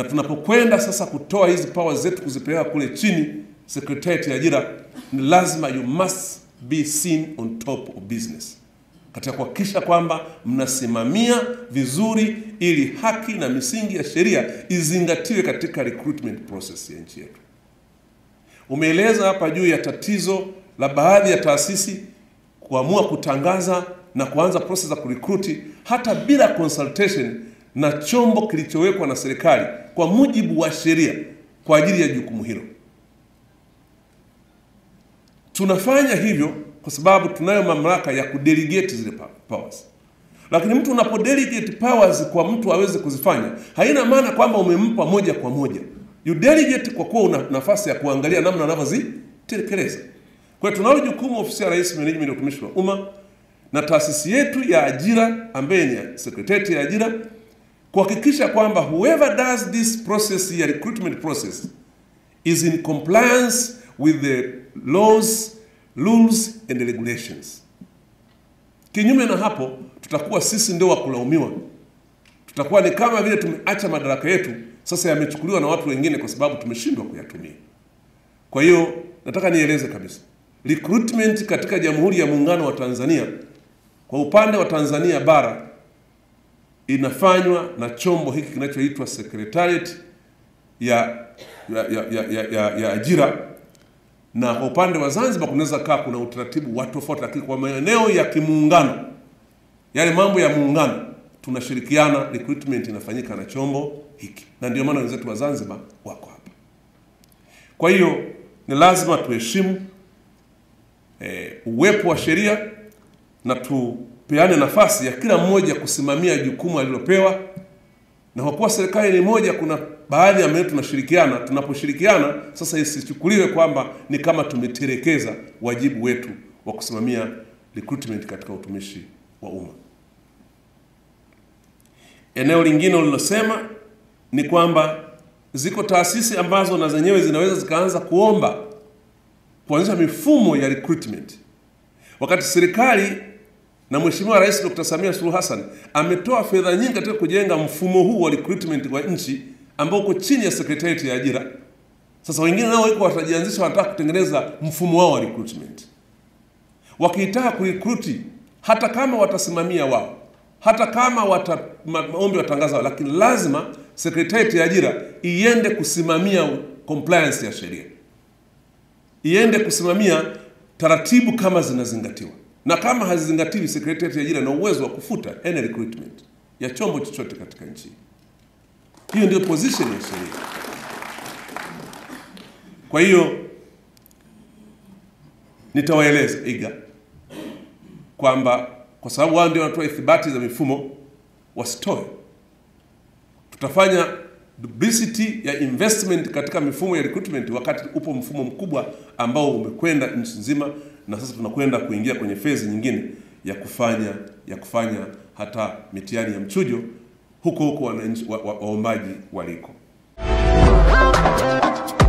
tunapokwenda sasa kutoa hizi powers zetu kuzipeleka kule chini Secretariat ya ajira, ni lazima you must be seen on top of business, katika kuhakikisha kwamba mnasimamia vizuri ili haki na misingi ya sheria izingatiwe katika recruitment process ya nchi yetu. Umeeleza hapa juu ya tatizo la baadhi ya taasisi kuamua kutangaza na kuanza process za kurecruit hata bila consultation na chombo kilichowekwa na serikali kwa mujibu wa sheria kwa ajili ya jukumu hilo. Tunafanya hivyo kwa sababu tunayo mamlaka ya kudelegate zile powers. Lakini mtu unapodelegate powers kwa mtu aweze kuzifanya, haina maana kwamba umempa moja kwa moja. You delegate kwa kuwa una nafasi ya kuangalia namna anavyozitekeleza. Kwa hiyo tunalo jukumu ofisi ya Rais, Management ya Utumishi wa Umma na taasisi yetu ya ajira ambaye ni Secretariat ya ajira kuhakikisha kwamba whoever does this process ya recruitment process is in compliance with the laws, rules and regulations. Kinyume na hapo, tutakuwa sisi ndio wa kulaumiwa. Tutakuwa ni kama vile tumeacha madaraka yetu sasa yamechukuliwa na watu wengine kwa sababu tumeshindwa kuyatumia. Kwa hiyo nataka nieleze kabisa, recruitment katika Jamhuri ya Muungano wa Tanzania kwa upande wa Tanzania bara inafanywa na chombo hiki kinachoitwa Secretariat ya ya, ya, ya, ya, ya, ya ajira na kwa upande wa Zanzibar kunaweza kaa kuna utaratibu wa tofauti, lakini kwa maeneo ya kimuungano, yale mambo ya muungano, tunashirikiana, recruitment inafanyika na chombo hiki, na ndio maana wenzetu wa Zanzibar wako hapa. Kwa hiyo ni lazima tuheshimu e, uwepo wa sheria na tupeane nafasi ya kila mmoja kusimamia jukumu alilopewa, na kwa kuwa serikali ni moja, kuna baadhi ya maeneo tunashirikiana. Tunaposhirikiana sasa, isichukuliwe kwamba ni kama tumetelekeza wajibu wetu wa kusimamia recruitment katika utumishi wa umma. Eneo lingine ulilosema ni kwamba ziko taasisi ambazo na zenyewe zinaweza zikaanza kuomba kuanzisha mifumo ya recruitment, wakati serikali na Mheshimiwa Rais Dr. Samia Suluhu Hassan ametoa fedha nyingi katika kujenga mfumo huu wa recruitment wa nchi ambao uko chini ya Secretariat ya ajira. Sasa wengine nao wiko watajianzisha, wanataka kutengeneza mfumo wao wa recruitment. Wakitaka kurecruit, hata kama watasimamia wao, hata kama wata maombi watangaza wao, lakini lazima Secretariat ya ajira iende kusimamia compliance ya sheria, iende kusimamia taratibu kama zinazingatiwa na kama hazizingatiwi, Secretariat ya ajira na uwezo wa kufuta any recruitment ya chombo chochote katika nchi. Hiyo ndio position ya sheria. Kwa hiyo nitawaeleza iga kwamba kwa sababu wao ndio wanatoa ithibati za mifumo, wasitoe. Tutafanya duplicity ya investment katika mifumo ya recruitment, wakati upo mfumo mkubwa ambao umekwenda nchi nzima na sasa tunakwenda kuingia kwenye fezi nyingine ya kufanya ya kufanya hata mitihani ya mchujo huko huko wananchi waombaji wa, wa waliko.